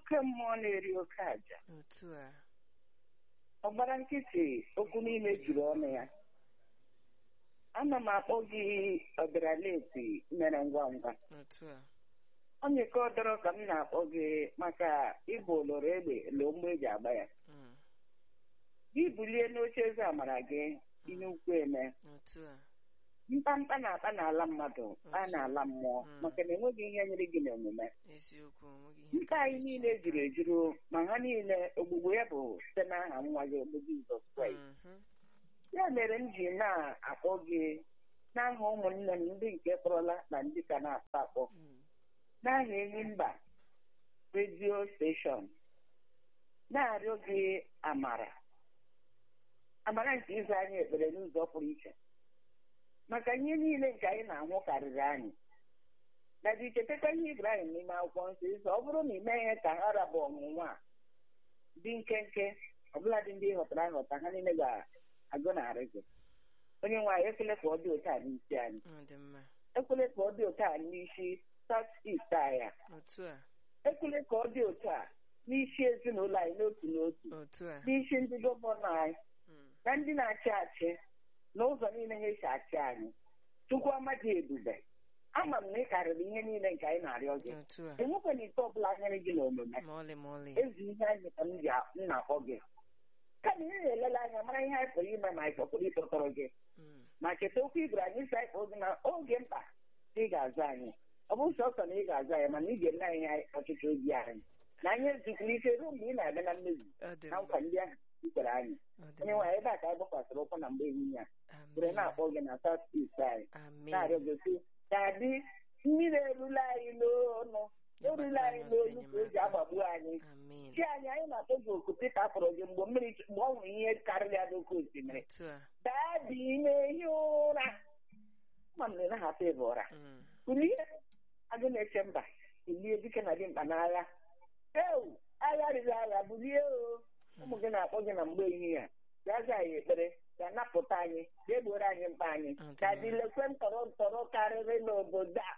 oke mmụọ na-eri oke aja otu a ọ gbara nkịtị okwu niile juru ọnụ ya ana m akpọ gị ọbịaraleti mere ngwa ngwa otu a onye ka ọ dọrọ ka m na-akpọ gị maka ịbụ oloro egbe loo mgbe eji agba ya Mm, gị bulie n'oche eze amara gị ihe ukwu eme otu a mkpamkpa na-akpa n'ala mmadụ a na-ala mmụọ Mm. maka na enweghị ihe nyere gị n'omume eziokwu onweghị ihe mkpa anyị niile juru ejuru ma ha niile ogbugbo ya bụ site n'aha nwa gị bụ Jizọs Kraịst Mhm, ya mere m ji na-akpọ gị n'aha ụmụnne m ndị nke kpọrọla na ndị ka na-akpọ akpọ mm, n'aha enyi mba redio steshọn na-arịọ gị amara amara nke ịza anyị ekpere n'ụzọ pụrụ iche maka ihe niile nke anyị na-ahụ karịrị anyị na dị ichetekwa ihe Ibrahim n'ime akwụkwọ nsọ ịsọ ọ bụrụ na ime ihe ka ha rabụ ọnwụnwa a dị nkenke ọbụladị ndị ịghọtara aghọta ha niile ga-agọnarị gị onye nwe anyị ekwele ka ọ dị otu a n'isi anyị ọ dị mma ekwele ka ọ dị otu a n'isi South East anyị otu a ekwele ka ọ dị otu a n'isi ezinụlọ anyị n'otu n'otu otu a n'isi ndị gọvanọ anyị Mm, na ndị na-achị achị n'ụzọ niile ha esi achị anyị chukwu amadị ebube ama m na ị karịrị ihe niile nke anyị na-arịọ gị otu a enwekwana ite ọbụla nyere gị n'omume ma ọlị ma ọlị ezi ihe anyị ka m ji a- m na-akpọ gị kama ị na-elele anya mara ihe anyị pụrụ ime ma anyị kpọpụrụ ịkpọtọrọ gị Mm, ma cheta okwu ibere anyị si anyị kpọọ gị na oge mkpa ị ga-aza anyị ọ bụ sọsọ na ị ga-aza anyị mana ị ga-eme anyị ihe ọchịchị obi anyị na anyị ezukwuru ike ruo mgbe ị na-abịa na mmezu ọ dị na mma nkwa ndị ahụ i kwere anyị ọ dị onye mma nwaanyị ebe a ka anyị gbakwasịrị ụkwụ na mgbe ehihie a were amen na-akpọ gị na South East anyị amen na-arịọ gị sị ka dị mmiri erula anyị n'ọnụ erula anyị n'olu ka o ji agbagbu anyị amen chi anyị anyị na-akpọ gị oku Pita kpọrọ gị mgbe mmiri mgbe ọ nwere ihe karịrị ya n'oke osimiri otu a daa dị na-ehi ụra ma m na ị na-ahapụ ịba ụra Mm, kulie agụ na-eche mba kulie dike na dị mkpa n'agha ewu agha riri agha bulie o ụmụ gị na-akpọ gị na mgbe ehihie a bịa za anyị ekpere ga napụta anyị bịa gboro anyị mkpa anyị Ọ dị ka mma. dị lekwe ntọrọ ntọrọ karịrị n'obodo a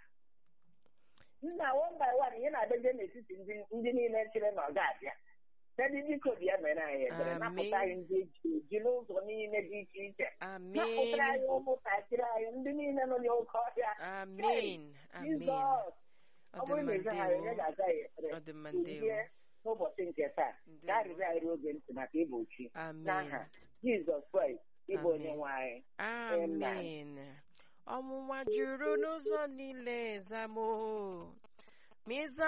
nna one by one ihe na-adịje n'etiti ndị ndị niile chere na ọ ga-abịa Dadị biko bịa mere anyị ekpere Amen. napụta anyị ndị eji eji n'ụzọ niile dị iche iche amen napụtara anyị ụmụntakịrị anyị ndị niile nọ n'oke ọhịa amen amen Jizọs ọ ọ dị bụrụ mma na ịza anyị onye ndewo ga-aza ya ekpere ọ dị mma kulie ndewo n'ụbọchị nke taa Ndewo. ka arịrị anyị ruo oge ntị maka ịgbochi amen n'aha Jizọs Kraịst ịbụ onye Amen. nwe anyị amen ọnwụnwa juru n'ụzọ niile zamo ma ịza